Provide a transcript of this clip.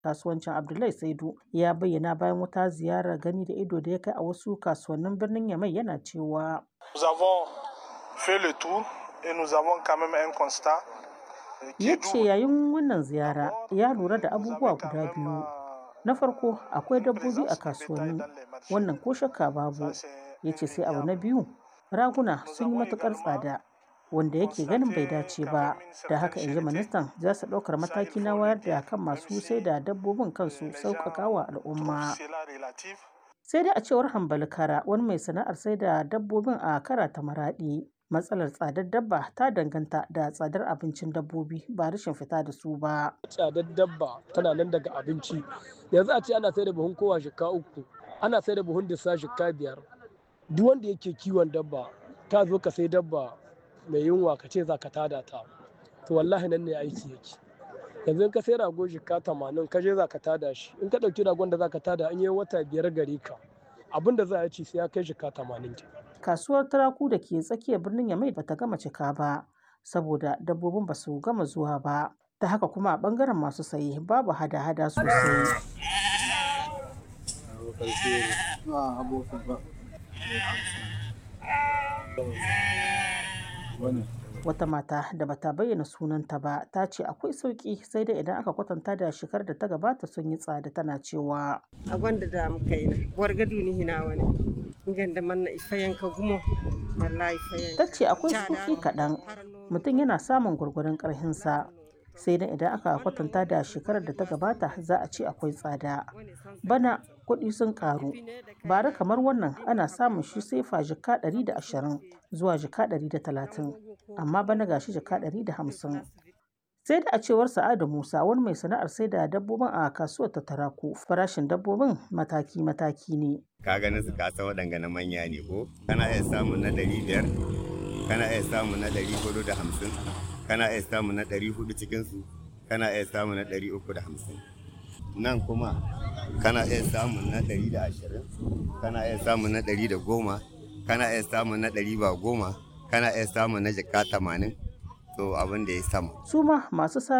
kasuwancin Abdullahi Saidu ya bayyana bayan wata ziyarar gani da ido da ya kai a wasu kasuwannin birnin Yamai yana cewa. Nous avons fait le tour et nous avons quand même un constat. Ya ce yayin wannan ziyara ya lura da abubuwa guda biyu. Na farko akwai dabbobi a kasuwanni wannan ko shakka babu. Ya ce sai abu na biyu raguna sun yi matukar tsada wanda yake ganin bai dace ba da haka in ji ministan za su ɗaukar mataki na wayar da kan masu sai da dabbobin kansu sauƙaƙa wa al'umma sai dai a cewar hambali kara wani mai sana'ar sai da dabbobin a kara ta maraɗi matsalar tsadar dabba ta danganta da tsadar abincin dabbobi ba rashin fita da su ba tsadar dabba tana nan daga abinci yanzu a ce ana sai da buhun kowa shika uku ana sai da buhun dissa shika biyar duk wanda yake kiwon dabba ta zo ka sai dabba mai yunwa ka ce za ka tada ta to wallahi nan ne aiki yake yanzu in ka sai rago jika tamanin ka je za ka tada shi in ka ɗauki ragon da za ka tada an yi wata biyar gare ka abin da za a ci sai ya kai jika tamanin ke. kasuwar taraku da ke tsakiyar birnin yamai bata gama cika ba saboda dabbobin ba su gama zuwa ba ta haka kuma a bangaren masu saye babu hada-hada sosai wata mata da bata bayyana sunanta ba ta ce akwai sauki sai dai idan aka kwatanta da shekarar da ta gabata sun yi tsada tana cewa a gwanda da muka yi na wargadu ni hina wani ganda manna ifayen ka gumo wallahi ifayen ta ce akwai sauki kaɗan mutum yana samun gwargwaron ƙarhinsa sai dai idan aka kwatanta da shekarar da ta gabata za a ce akwai tsada bana kuɗi sun ƙaru bara kamar wannan ana samun shi sai fa jika 120 zuwa jika 130 amma bana gashi jika 150 sai da a cewar sa'adu musa wani mai sana'ar sai da dabbobin a kasuwar ta taraku farashin dabbobin mataki-mataki ne ka ganin su kasa waɗanga na manya ne ko kana iya samun na ɗari biyar kana iya samun na ɗari hudu da hamsin kana iya samun na ɗari hudu cikinsu kana iya samun na ɗari uku da hamsin nan kuma kana iya samun na ɗari da ashirin kana iya samun na ɗari da goma kana iya samun na ɗari ba goma kana iya samun na jaka tamanin to abin da ya sama su ma masu